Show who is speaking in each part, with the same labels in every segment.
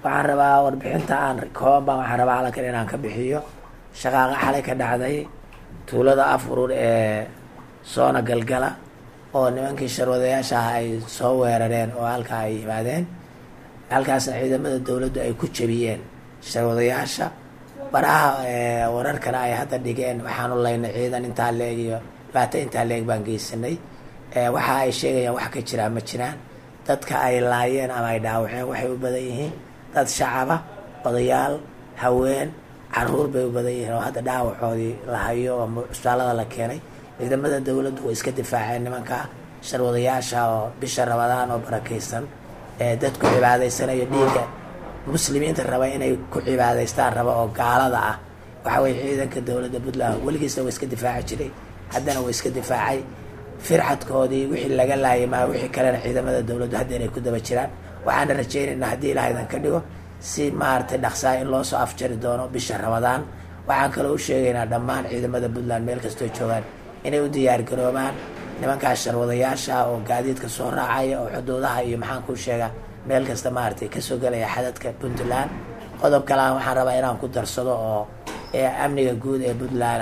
Speaker 1: waxaan rabaa warbixinta aan kooban baan waxaan rabaa halkan inaan ka bixiyo shaqaaqa xalay ka dhacday tuulada afurur ee soona galgala oo nimankii sharwadayaasha ah ay soo weerareen oo halkaa ay yimaadeen halkaasna ciidamada dowladdu ay ku jebiyeen sharwadayaasha baraha wararkana ay hadda dhigeen waxaanu laynay ciidan intaa leeg iyo dhibaato intaa leeg baan geysanay waxa ay sheegayaan wax ka jiraan ma jiraan dadka ay laayeen ama ay dhaawaceen waxay u badan yihiin dad shacaba odayaal haween caruur bay u badan yihiin oo hadda dhaawacoodii la hayo oo cusbaalada la keenay ciidamada dowladdu way iska difaaceen nimanka sharwadayaasha oo bisha rabadaan oo barakaysan ee dadku cibaadaysanayo dhiigga muslimiinta raba inay ku cibaadaystaan raba oo gaalada ah waxa weye ciidanka dowladda puntland weligiisna waa iska difaaci jiray haddana waa iska difaacay firxadkoodii wixii laga laayay maa wixii kalena ciidamada dowladdu hadda inay ku daba jiraan waxaana rajaynaynaa haddii ilahaydan ka dhigo si maaragtay dhaqsaa in loo soo afjari doono bisha ramadaan waxaan kaloo u sheegaynaa dhammaan ciidamada puntland meel kastoo joogaan inay u diyaar garoobaan nimankaas sharwadayaasha oo gaadiidka soo raacaya oo xuduudaha iyo maxaan kuu sheegaa meel kasta maaragtay kasoo gelaya xadadka puntland qodob kalean waxaan rabaa inaan ku darsado oo amniga guud ee puntland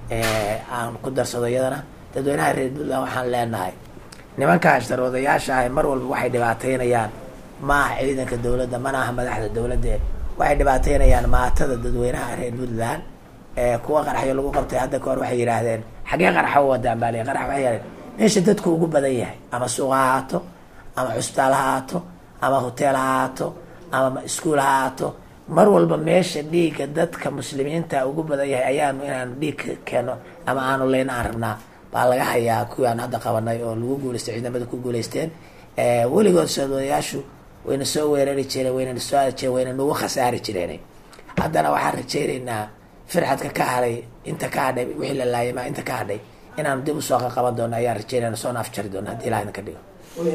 Speaker 1: aan ku darsado iyadana dadweynaha reer puntland waxaan leenahay nimankaas sharwadayaasha ah mar walba waxay dhibaateynayaan ma aha ciidanka dowladda mana aha madaxda dowladda waxay dhibaateynayaan maatada dadweynaha reer puntland kuwa qaraxyo lagu qabtay hadda kahor waxay yidhaahdeen xaggee qaraxa u wadaan baa lii qarax waxay yidhahdeen meesha dadku ugu badan yahay ama suuq ha ahaato ama cusbitaal ha ahaato ama hoteel ha ahaato ama iskuol ha ahaato mar walba meesha dhiigga dadka muslimiinta ugu badan yahay ayaanu inaanu dhiig keeno ama aanu leyna aan rabnaa baa laga hayaa kuwii aan hadda qabanay oo lagu guuleystay ciidamada ku guuleysteen weligood soodayaashu wayna soo weerari jireen wayna soo aadi jireen wayna nagu khasaari jireen haddana waxaan rajaynaynaa firxadka ka hadhay inta ka hadhay wixii la laayay maa inta ka hadhay inaanu dib usoo qaqaban doono ayaan rajaynayna soona afjari doono haddii ilaha idinka dhigo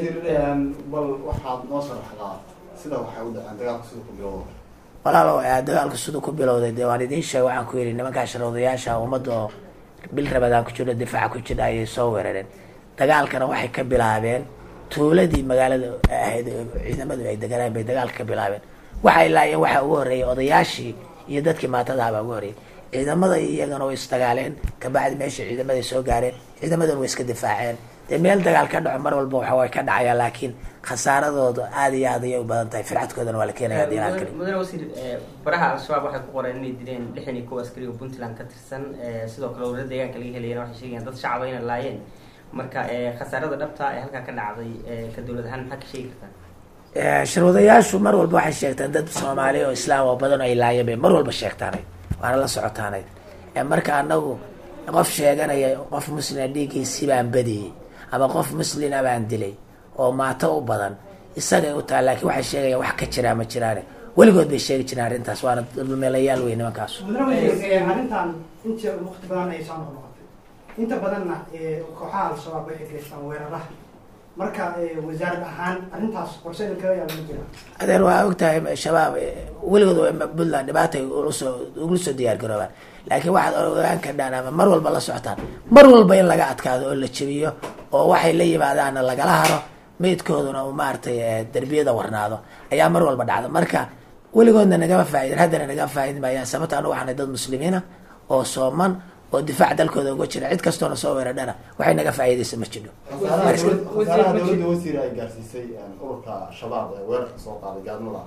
Speaker 2: bal waxaad noo sharaxdaa sida waxay u dhaceen dagaalka sida ku bilowda
Speaker 1: walaalo dagaalka siduu ku bilowday dee waan idiin sheegay waxaan ku yidhi nimankaa sharwadayaasha ummadda oo bil rabadaan ku jirho difaaca ku jira ayay soo weerareen dagaalkana waxay ka bilaabeen tuuladii magaalada ahayd ciidamadu ay deganaan bay dagaalka ka bilaabeen waxay laayeen waxaa ugu horreeyay odayaashii iyo dadkii maatadaha baa ugu horreeyay ciidamada iyagana way isdagaaleen kabacdi meesha ciidamaday soo gaareen ciidamadana way iska difaaceen dee meel dagaal ka dhaco mar walba waxa way ka dhacaya laakiin khasaaradooda aada iyo aad ayay u badan tahay fircadkoodana waa la keenaya hadii aan kali
Speaker 3: mudane wasiir baraha al-shabaab waxay ku qoreen inay dileen lixdan iyo kow askari oo puntland ka tirsan sidoo kale warada deegaanka laga helayana waxay sheegayaan dad shacaba inay laayeen marka khasaarada dhabta ee halkaa ka dhacday ka dowlad ahaan maxaa ka sheegi kartaa
Speaker 1: sharwadayaashu mar walba waxay sheegtaan dad soomaali oo islaam oo badan ay laayeen bay mar walba sheegtaanay waana la socotaanay marka anagu qof sheeganaya qof muslima dhiiggiisii baan badiyey ama qof muslina baan dilay oo maato u badan isagay u taha laakiin waxay sheegayaan wax ka jiraa ma jiraane weligood bay sheegi jireen arrintaas waana dulmeelayaal wey nimankaas
Speaker 4: arrintan inta waqti badan ay soo noqnoqotay inta badanna kooxaha al-shabaab waxay geystaan weeraraha marka wasaarad ahaan arrintaas qorshe kaga yaaba ma jira
Speaker 1: adeer waa ogtahay shabaab weligood puntland dhibaatay ulasoo ugula soo diyaar garoobaan laakiin waxaad ogaan kardhaan ama mar walba la socotaan mar walba in laga adkaado oo la jebiyo oo waxay la yimaadaanna lagala haro meydkooduna uu maaragtay derbiyada warnaado ayaa mar walba dhacda marka weligoodna nagama faaidin haddana nagama faaidin maayaan sababta anu waxaanay dad muslimiina oo sooman oo difaac dalkooda uga jira cid kastoona soo weeradhana waxay naga faa'iidaysa ma jidho
Speaker 2: khasaaraha dowladda wasiir ay gaarsiisay ururka shabaab ee weerarka soo qaaday gaadmada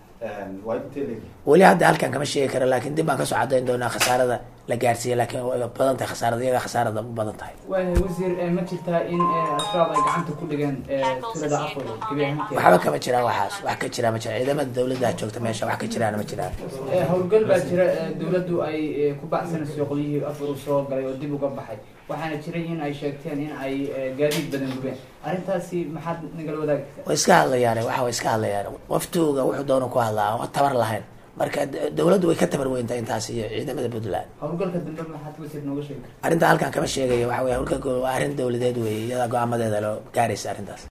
Speaker 2: waa intee leegi
Speaker 1: weli hadda halkan kama sheegi karo laakiin dib baan kasoo cadayn doonaa khasaarada la gaarsiiyey laakiin way badan tahay khasaarada iyaga khasaarada u badan tahay
Speaker 5: wasiir ma jirtaa in al-shabaab ay gacanta ku dhigeen tuulada afur gebi ahaanteeda
Speaker 1: waxba kama jiraan waxaas wax ka jiraa ma jiraan ciidamada dawladda joogta meesha wax ka jiraana ma jiraan
Speaker 5: howlgal baa jira dowladdu ay ku baxsanayso qolyihii afur soo galay oo dib uga baxay waxaana jiray in ay sheegteen in ay gaadiid badan gubeen arrintaasi maxaad nagala wadaagi kartaa
Speaker 1: way iska hadlayaan waxa way iska hadlayaan qoftuuga wuxuu doona ku hadlaa aan tabar lahayn marka dawladdu way ka tabar weyntaa intaas iyo ciidamada puntland
Speaker 5: howlgalka dambe maxaad wasiir nooga sheegi kartaa
Speaker 1: arrinta halkan kama sheegayo waxa wey howlgalka waa arrin dawladeed weeye iyadaa go-aamadeeda loo gaaraysa arrintaas